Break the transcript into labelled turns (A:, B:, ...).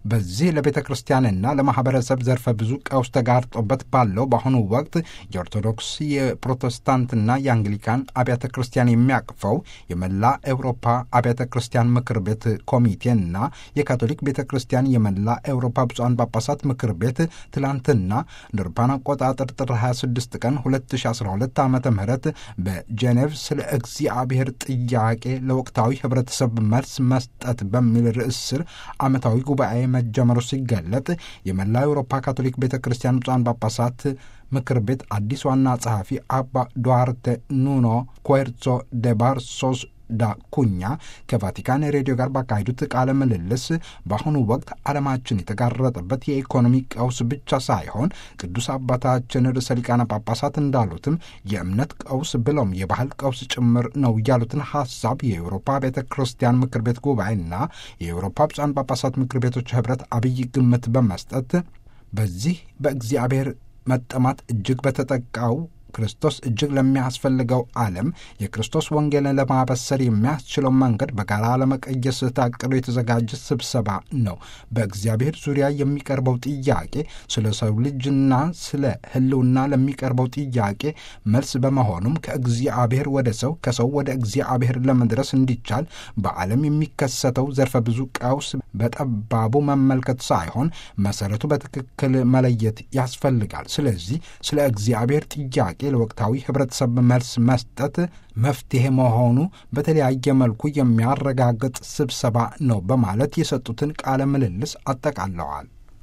A: በዚህ ለቤተ ክርስቲያንና ለማህበረሰብ ዘርፈ ብዙ ቀውስ ተጋርጦበት ባለው በአሁኑ ወቅት የኦርቶዶክስ የፕሮቴስታንትና የአንግሊካን አብያተ ክርስቲያን የሚያቅፈው የመላ ኤውሮፓ አብያተ ክርስቲያን ምክር ቤት ኮሚቴና የካቶሊክ ቤተ ክርስቲያን የመላ ኤውሮፓ ብፁዓን ጳጳሳት ምክር ቤት ትላንትና እንደ አውሮፓውያን አቆጣጠር ጥር 26 ቀን 2012 ዓ ም በጄኔቭ ስለ እግዚአብሔር ጥያቄ ለወቅታዊ ህብረተሰብ መልስ መስጠት በሚል ርዕስ ስር ዓመታዊ ጉባኤ መጀመሩ ሲገለጥ የመላ አውሮፓ ካቶሊክ ቤተ ክርስቲያን ብፁዓን ጳጳሳት ምክር ቤት አዲስ ዋና ጸሐፊ አባ ዱዋርቴ ኑኖ ኮርሶ ደ ባርሶስ ዳ ኩኛ ከቫቲካን ሬዲዮ ጋር ባካሄዱት ቃለ ምልልስ በአሁኑ ወቅት ዓለማችን የተጋረጠበት የኢኮኖሚ ቀውስ ብቻ ሳይሆን ቅዱስ አባታችን ርዕሰ ሊቃነ ጳጳሳት እንዳሉትም የእምነት ቀውስ ብለውም የባህል ቀውስ ጭምር ነው ያሉትን ሐሳብ የአውሮፓ ቤተ ክርስቲያን ምክር ቤት ጉባኤና የአውሮፓ ብፁዓን ጳጳሳት ምክር ቤቶች ኅብረት አብይ ግምት በመስጠት በዚህ በእግዚአብሔር መጠማት እጅግ በተጠቃው ክርስቶስ እጅግ ለሚያስፈልገው ዓለም የክርስቶስ ወንጌልን ለማበሰር የሚያስችለው መንገድ በጋራ ለመቀየስ ታቅዶ የተዘጋጀ ስብሰባ ነው። በእግዚአብሔር ዙሪያ የሚቀርበው ጥያቄ ስለ ሰው ልጅና ስለ ሕልውና ለሚቀርበው ጥያቄ መልስ በመሆኑም ከእግዚአብሔር ወደ ሰው ከሰው ወደ እግዚአብሔር ለመድረስ እንዲቻል በዓለም የሚከሰተው ዘርፈ ብዙ ቀውስ በጠባቡ መመልከት ሳይሆን መሰረቱ በትክክል መለየት ያስፈልጋል። ስለዚህ ስለ እግዚአብሔር ጥያቄ ለወቅታዊ ህብረተሰብ መልስ መስጠት መፍትሄ መሆኑ በተለያየ መልኩ የሚያረጋግጥ ስብሰባ ነው በማለት የሰጡትን ቃለ ምልልስ አጠቃለዋል።